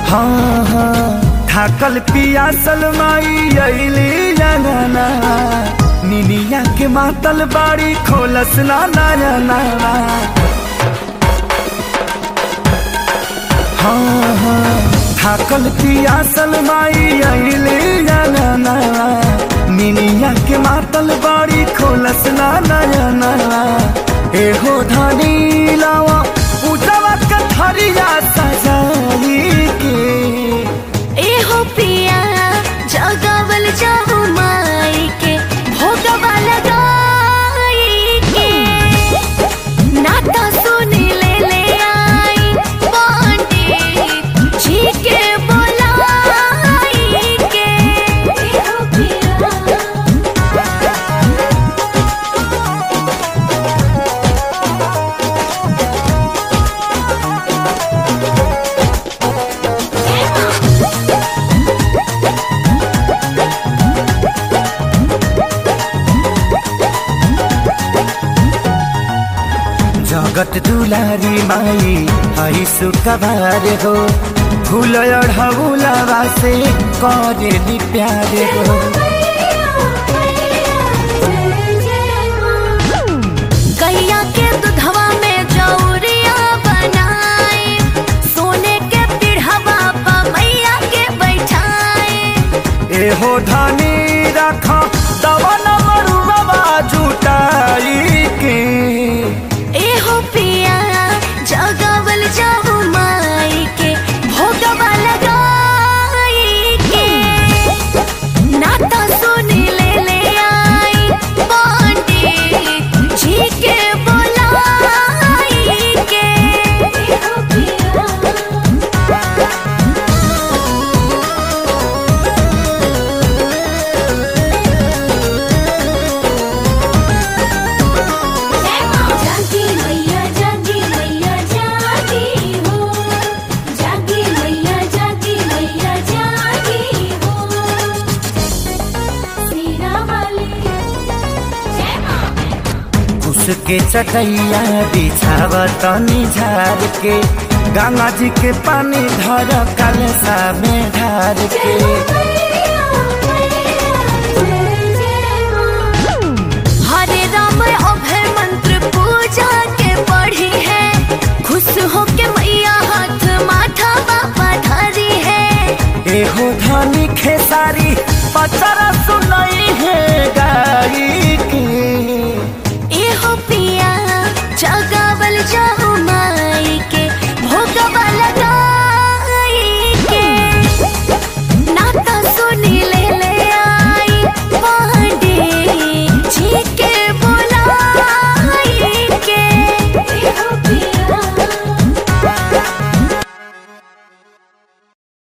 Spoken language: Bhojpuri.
हाँ हाँ थाकल पियासल माई अइली अंगना निनिया के मातल बाड़ी खोलस ना नयना हाँ हाँ थाकल पियासल माई अइली अंगना निनिया के मातल बाड़ी खोलस ना नयना एहो धनी लावा पूजवा कथरिया सजाई के एहो पिया जगवल जाऊ माई के भोगवा लगाई के नाता सुन ले ले आई पंडित जी के बोलाई के एहो पिया जगत दुलारी माई हई सुकबार हो फूल अढ़ौलवा से करेली प्यार हो गैया के दुधवा में जौरिया बनाए सोने के पीढ़वा पर मैया के बैठाए एहो धनी रख दवन मरुआ जुटाई के एहो पिया जगवल जाऊ माई के भोगवा लगाई के नाता सुन ले ले आई पंडित जी के बोलाई के एहो पिया जागी मैया जागी मैया जागी हो जागी मैया जागी मैया जागी हो सीना वाली जय मां उसके चटैया बिछाव तनी झार के गंगा जी के पानी धर कलसा में ढार के हरे राम अभय मंत्र पूजा के पढ़ी है खुश हो के मैया हाथ माथा बाबा धरी है एहो धनी खेसारी पचरा सुनई